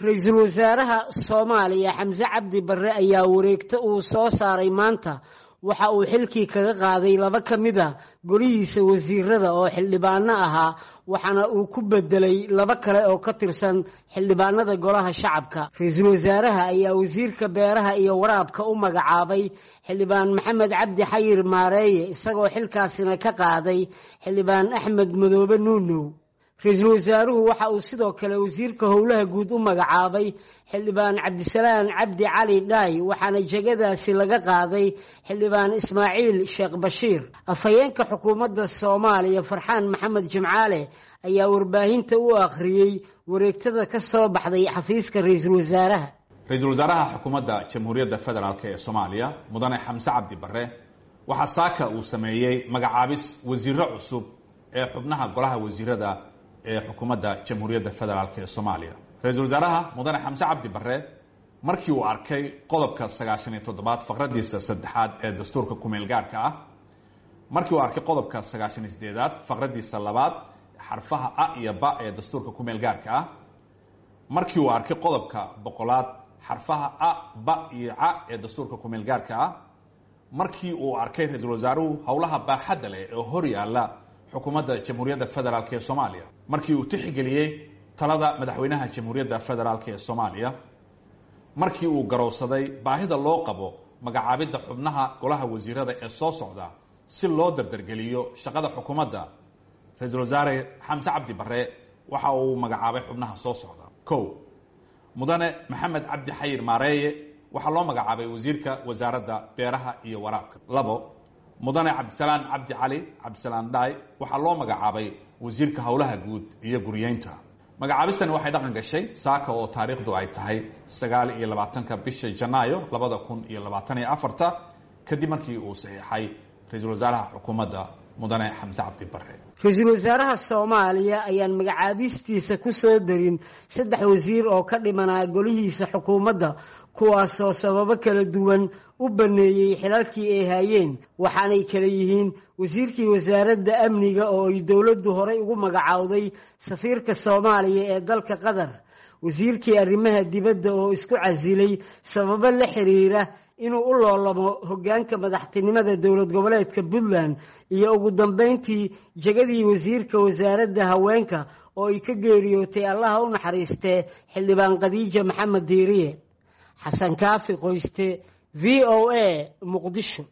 ra-iisul wasaaraha soomaaliya xamse cabdi barre ayaa wareegto uu soo saaray maanta waxa uu xilkii kaga qaaday laba ka mid a golihiisa wasiirada oo xildhibaano ahaa waxaana uu ku bedelay laba kale oo ka tirsan xildhibaanada golaha shacabka ra-iisul wasaaraha ayaa wasiirka beeraha iyo waraabka u magacaabay xildhibaan maxamed cabdi xayir maareeye isagoo xilkaasina ka qaaday xildhibaan axmed madoobe nuunow ra-iisul wasaaruhu waxa uu sidoo kale wasiirka howlaha guud u magacaabay xildhibaan cabdisalaan cabdi cali dhaay waxaana jegadaasi laga qaaday xildhibaan ismaaciil sheekh bashiir afhayeenka xukuumadda soomaaliya farxaan maxamed jimcaale ayaa warbaahinta u akhriyey wareegtada ka soo baxday xafiiska ra-iisul wasaaraha ra-iisul wasaaraha xukuumadda jamhuuriyadda federaalk ee soomaaliya mudane xamse cabdi barre waxaa saaka uu sameeyey magacaabis wasiiro cusub ee xubnaha golaha wasiirada ee xukuumadda jamhuuriyadda federaalk ee soomaaliya ra-iisul wasaaraha mudane xamse cabdi barre markii uu arkay qodobka sagaashan iyo toddobaad faqradiisa saddexaad ee dastuurka kumeel gaarka ah markii uu arkay qodobka sagaashan iyo sideedaad faqradiisa labaad xarfaha a iyo ba ee dastuurka kumeel gaarka ah markii uu arkay qodobka boqolaad xarfaha a ba iyo ca ee dastuurka kumeel gaarka ah markii uu arkay ra-iisul wasaaruhu howlaha baaxadda leh ee hor yaalla xukuumadda jamhuuriyadda federaalk ee soomaaliya markii uu tixgeliyey talada madaxweynaha jamhuuriyadda federaalk ee soomaaliya markii uu garowsaday baahida loo qabo magacaabidda xubnaha golaha wasiirada ee soo socda si loo dardargeliyo shaqada xukuumadda ra-iisul wasaare xamse cabdi barre waxa uu magacaabay xubnaha soo socda kow mudane maxamed cabdi xayir maareeye waxaa loo magacaabay wasiirka wasaaradda beeraha iyo waraabka labo mudane cabdisalaan cabdi cali cabdisalaan dhaay waxaa loo magacaabay wasiirka howlaha guud iyo guriyeynta magacaabistani waxay dhaqan gashay saaka oo taariikhdu ay tahay sagaal iyo labaatanka bisha janaayo labada kun iyo labaatan iyo afarta kadib markii uu saxiixay ra-iisul wasaaraha xukuumadda mudane xamse cabdi barre ra-iisul wasaaraha soomaaliya ayaan magacaabistiisa ku soo darin saddex wasiir oo ka dhimanaa golihiisa xukuumadda kuwaasoo sababo kala duwan u baneeyey xilalkii ay haayeen waxaanay kala yihiin wasiirkii wasaaradda amniga oo ay dowladdu horey ugu magacowday safiirka soomaaliya ee dalka qatar wasiirkii arrimaha dibadda oo isku casilay sababo la xiriira inuu u loolamo hoggaanka madaxtinimada dowlad goboleedka puntland iyo ugu dambeyntii jegadii wasiirka wasaaradda haweenka oo ay ka geeriyootay allaha u naxariistee xildhibaan khadiija maxamed diiriye xasan kaafi qoyste v o a muqdisho